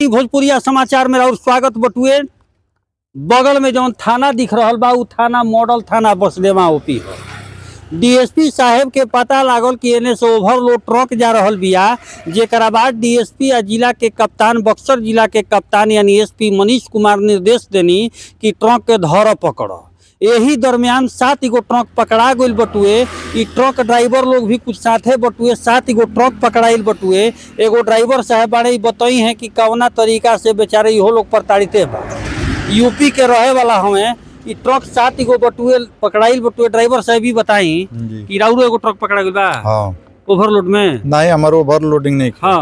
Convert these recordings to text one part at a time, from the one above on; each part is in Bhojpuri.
देहाती भोजपुरिया समाचार में और स्वागत बटुए बगल में जौन थाना दिख रहल बा उ थाना मॉडल थाना बसदेवा ओपी है डीएसपी साहेब के पता लागल कि एने से ओवरलोड ट्रक जा रहल बिया जेकरा बाद डीएसपी आ जिला के कप्तान बक्सर जिला के कप्तान यानी एसपी मनीष कुमार निर्देश देनी कि ट्रक के धर पकड़ यही दरमियान सात गो ट्रक पकड़ा गइल बटुए ई ट्रक ड्राइवर लोग भी कुछ साथे बटुए सात गो ट्रक पकड़ाइल बटुए एगो ड्राइवर साहब बाड़े ई बतई हैं कि कवना तरीका से बेचारे इहो लोग प्रताड़िते बा यूपी के रहे वाला हमें ई ट्रक सात गो बटुए पकड़ाइल बटुए ड्राइवर साहब भी बताई जी कि राउरो एगो ट्रक पकड़ा गइल बा हाँ ओवरलोड में नहीं हमार ओवरलोडिंग नहीं हाँ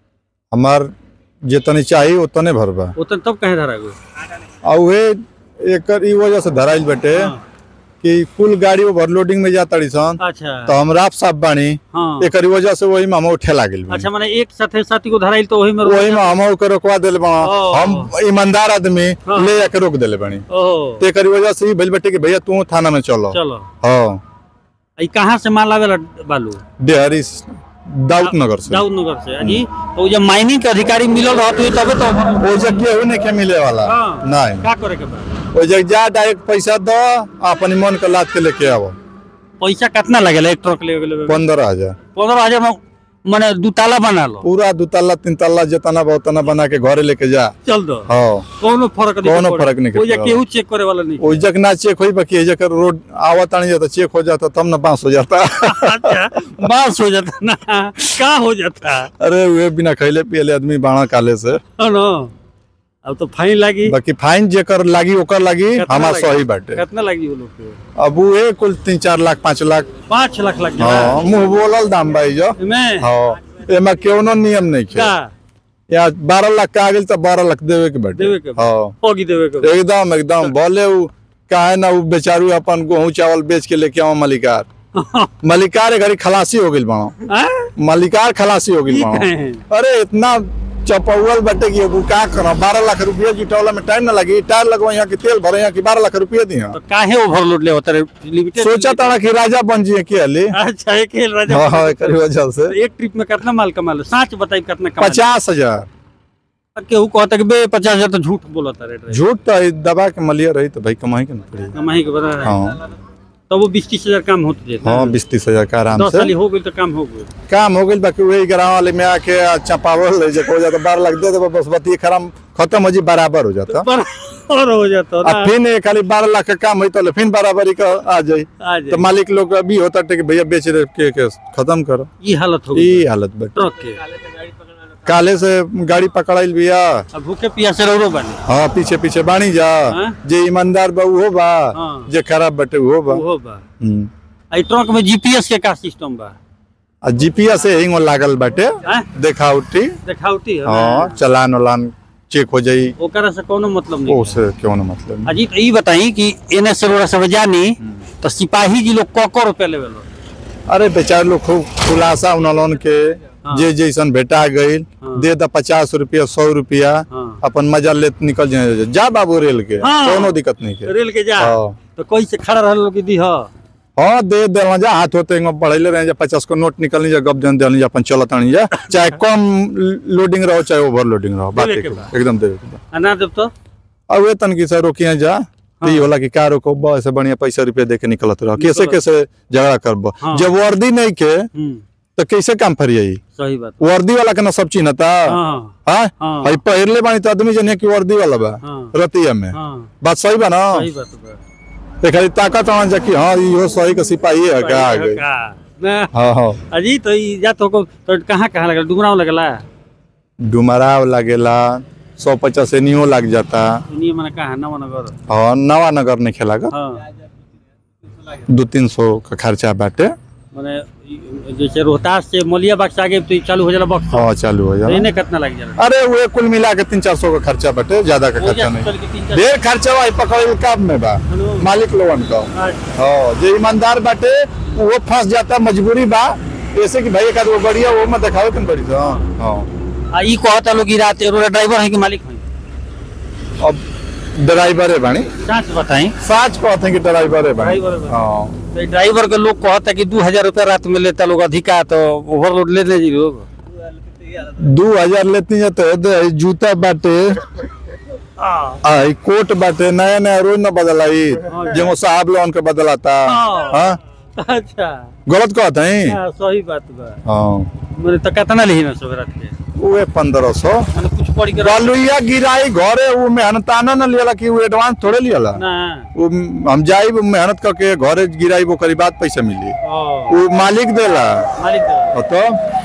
हमार जितनी चाहिए उतने भरबा उतन तब कहे धरा गो और उहे एकर ई वजह से धराइल बटे हाँ, कि कुल गाड़ी ओवरलोडिंग में जाता सन अच्छा तो हम राफ साफ बानी हाँ एकर वजह से वही में हम ठेला गेल बानी। अच्छा माने एक साथे सात गो धराइल तो वही में वही में हम के रोकवा दिले बा ओ। हम ईमानदार आदमी हाँ। ले जाके रोक दिले बानी ओह तो एकर वजह से ही भइल बटे कि भैया तू थाना में चलो चलो हाँ ई कहाँ से माल आवेला बालू डेहरी दाऊद नगर से दाऊद नगर से जी तो जब माइनिंग के अधिकारी मिलल रहत हुई तबे तो वो जग केहू नहीं के मिले वाला हाँ। नहीं का करे के बा वो जग जा डायरेक्ट पैसा दो अपनी मन के लाद के लेके आओ पैसा कितना लगेला एक ट्रक ले गेले पंद्रह हजार पंद्रह हजार में माने दू ताला बना लो पूरा दू तल्ला तीन तल्ला जितना बा उतना बना के घरे लेके जा चल दो हाँ कोनो फर्क नहीं कौनो पड़े। फर्क नहीं कोई पड़ेगा। केहू चेक करे वाला नहीं वो जग ना चेक होई बाकी जग रोड आवत आनी जाता चेक हो जाता तब ना बांस हो जाता अच्छा बास हो जाता ना का हो जाता अरे वे बिना खैले पियले आदमी बाणा काले से है ना अब तो फाइन लागी बाकी फाइन जेकर लागी ओकर लागी कितना हमार लागी? सही बाटे कितना लागी वो लोग के अब वो कुल तीन चार लाख पाँच लाख पाँच लाख लग हाँ मुंह बोलल दाम भाई जो में हाँ एमा केवनो नियम नहीं खे का यहाँ बारह लाख का आगे तो बारह लाख देवे के बाटे देवे के बा। हाँ होगी देवे के एकदम एकदम बोले उ काहे ना उ बेचारू अपन गेहूं चावल बेच के लेके आओ मलिकार मलिकार घड़ी खलासी हो गइल बाड़ो हैं? मलिकार खलासी हो गइल ठीक बाड़ो है अरे इतना चपौल बटे कि अब का करो बारह लाख रुपया जुटौला में टाइम ना लगी टायर लगवा यहाँ की तेल भरे यहाँ की बारह लाख रुपया दी तो काहे ओवरलोड ले होता रे लिमिटेड सोचा तारा कि राजा बन जिए के अली अच्छा एक खेल राजा हाँ हाँ एकर वजह से एक ट्रिप में कितना माल कमा लो साच बताई कितना कमा पचास हजार केहू कहता कि बे पचास हजार तो झूठ बोलता रे ड्राइवर। झूठ तो ई दबा के मलिया रही तो भाई कमाई के ना पड़ी कमाई के बता रहा है हाँ तो वो बीस तीस हजार काम होते जेता हाँ बीस तीस हजार का आराम दस से साल हो गई तो काम हो गई काम हो गई बाकी वही ग्राम वाले में आके चपावल ले जाके हो जाता बारह लाख दे दे बस बत्ती खराब खत्म हो जी बराबर हो जाता पर और हो जाता अब ना फिर ये खाली बारह लाख का काम हुई तो फिर बराबरी का आ जाई आ जाए तो मालिक लोग अभी होता टे कि भैया बेच रहे के, के खत्म करो ये हालत हो गई ई हालत बट ट्रक के काले से गाड़ी पकड़ाइल बिया अब भूखे पियासे रहो बने हाँ पीछे पीछे बानी जा हाँ? जे ईमानदार बा उहो बा हाँ। जे खराब बटे उहो बा वो बा हम्म। आई ट्रक में जीपीएस के का सिस्टम बा आ जीपीएस से हिंग लागल बाटे हैं? देखा उठी देखावटी है हाँ चलान उलान चेक हो जाई ओकरा से कोनो मतलब नहीं ओसे क्यों ना मतलब नहीं। अजी तो ई बताई कि एने से रोड़ा सब जानी तो सिपाही जी लोग कौ रुपया लेवे लो अरे बेचारे लोग खूब खुलासा उनलोन के हाँ। जे जैसन भेटा गईल हाँ। दे द पचास रुपया सौ रुपया हाँ अपन मजा ले निकल जाए जा बाबू रेल के हाँ। कोनो दिक्कत नहीं के रेल के जा हाँ। तो कोई से खड़ा रहल लोग की दी हा हाँ दे दे जा हाथ होते हैं पढ़ले रहे जा पचास को नोट निकलनी जा गप जन देनी जा अपन चलत आनी जा चाहे कम लोडिंग रहो चाहे ओवर लोडिंग रहो बात देवे एक के बा, एकदम देवे के बा। अना जब तो अब वे तन की से रोकिया जा तो ये होला कि का रोको बस से बढ़िया पैसा रुपया दे के निकलत रहो कैसे निकलत। कैसे झगड़ा करबो हाँ। जब वर्दी नहीं के हम्म तो कैसे काम फरियाई सही बात वर्दी वाला के ना सब चिन्हता हाँ हाँ हाँ भाई पहिरले बानी तो आदमी जनिया की वर्दी वाला बा हाँ रतिया में हाँ बात सही बा ना सही बात बा एक खाली ताकत आना जा कि हाँ इहो सही का सिपाही है का आ गई का ना हाँ हाँ अजी तो ई जा तो को तो कहाँ कहाँ लगल डुमराव लगला डुमराव लगेला सौ पचास एनियो लग जाता इनी मने कहाँ नवनगर हाँ नवा नगर नहीं खेला गा हाँ दो तीन सौ का खर्चा बाटे मने ई- जैसे रोहतास से मलिया बाग से आगे तो ई चालू हो जाला बक्स हाँ चालू हो तो जाए इन्हें कितना लग जाला अरे वो कुल मिला के तीन चार सौ का खर्चा बाटे ज्यादा का हो खर्चा जा नहीं चल के तीन चार ढेर खर्चा भाई पकड़ काम में बा हेलो। मालिक लोगन का अच्छा, हाँ जो ईमानदार बाटे वो फंस जाता मजबूरी बा ऐसे कि भाई एक आध वो बढ़िया वो मत दिखावे तुम बड़ी हाँ हाँ आ ई कहता लोग ई रात रोड ड्राइवर है कि मालिक है अब ड्राइवर है बानी सच बताई साच कहते हैं कि ड्राइवर है बानी ड्राइवर है बानी। हाँ तो ई ड्राइवर के लोग कहता कि दू हजार रुपया रात में लेता लोग अधिका तो ओवरलोड ले ले जी लोग दू हजार लेती है तो दे, ई जूता बाटे आ ई कोट बाटे नया नया रोज न बदलाई जेगो साहब लोन के बदलाता हाँ। हाँ अच्छा गलत कहत है हाँ, सही बात बा हाँ मैंने तो कितना ली ना सोबरात के उहे पंद्रह सौ मैंने कुछ पढ़ के बालुइया गिराई घरे वो मेहनताना न लियला कि वो एडवांस थोड़े लियला ना वो हम जाई मेहनत करके घरे गिराई वो करी बात पैसा मिली ओ वो मालिक देला मालिक और तो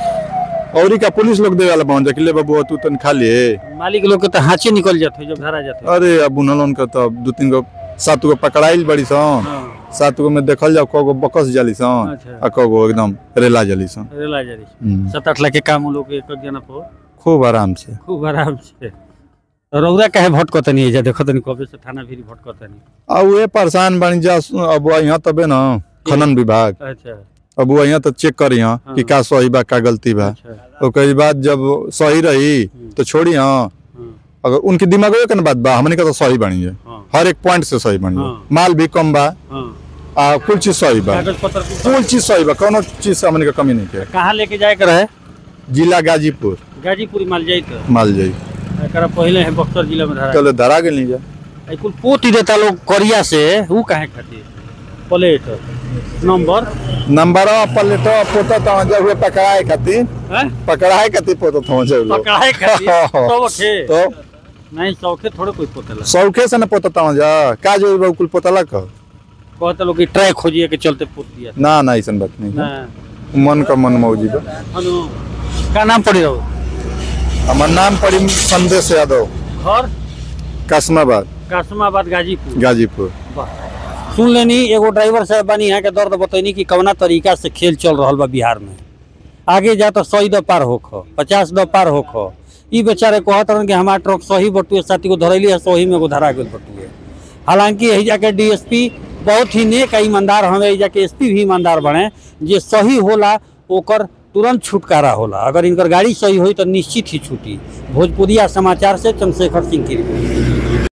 औरी का पुलिस लोग देवाला पहुंच कि ले बाबू तू तन खा लिए मालिक लोग के तो हाचे निकल जाते जब धरा जाते अरे अब उन्हन का तो दू तीन गो सात गो पकड़ाइल बड़ी सन हाँ सात गो में देखल जाओ कगो बकस जाली सन अच्छा। आ कगो एकदम रेला जाली सन रेला जारी हम्म, सात आठ लाख के काम लोग एक एक जना पर खूब आराम से खूब आराम से रौदा काहे भटकत नहीं जा देखत नहीं कबे से थाना भी भटकत नहीं आ उहे परेशान बनी जा अब यहाँ तबे न खनन विभाग अच्छा अब वो यहाँ तो चेक करी यहाँ कि हाँ। का सही बा का गलती बा अच्छा ओकर बाद जब सही रही तो छोड़ी हाँ हाँ अगर उनकी दिमाग के बात बा हमने का तो सही बनी है हाँ हर एक पॉइंट से सही बनी है हाँ। माल भी कम बा हाँ आ कुल चीज सही बा कागज पत्र कुछ- कुल चीज सही बा कोनो चीज से हमने का कमी नहीं है कहाँ लेके जाए के रहे जिला गाजीपुर गाजीपुर माल जाई तो माल जाई एकरा पहले है बक्सर जिला में धरा चलो धरा गेल नहीं जा आई कुल पोती देता लोग करिया से ऊ काहे खातिर प्लेट नंबर नंबर प्लेट पोता तो जब हुए पकड़ाए खातिर हैं पकड़ाए खातिर पोता तो जब पकड़ाए खातिर शौखे तो नहीं शौखे थोड़े कोई पोतेला सौखे से न पोता तो जा का जो बा कुल पोता का कहते लोग कि ट्रैक खोजिए के चलते पोत दिया ना ना ऐसा बात नहीं ना है। मन का मन मौजी बा हनु का नाम पड़ी रहो हमार नाम पड़ी संदेश यादव घर कासमाबाद कासमाबाद गाजीपुर गाजीपुर वाह। सुन लेनी एगो ड्राइवर साहब बानी यहाँ के दर्द बतैनी कि कवना तरीका से खेल चल रहा बा बिहार में आगे जा तो सौ द पार होख पचास द पार होख ई बेचारे कहत रहन कि हमार ट्रक सही बटुए साथी को धरैली है सही में को धरा गेल बटुए हालांकि यही जाके डीएसपी बहुत ही नेक आ ईमानदार हमें यही जाके एसपी भी ईमानदार बने जे सही होला ओकर तुरंत छुटकारा होला अगर इनकर गाड़ी सही हुई तो निश्चित ही छूटी भोजपुरिया समाचार से चंद्रशेखर सिंह की रिपोर्ट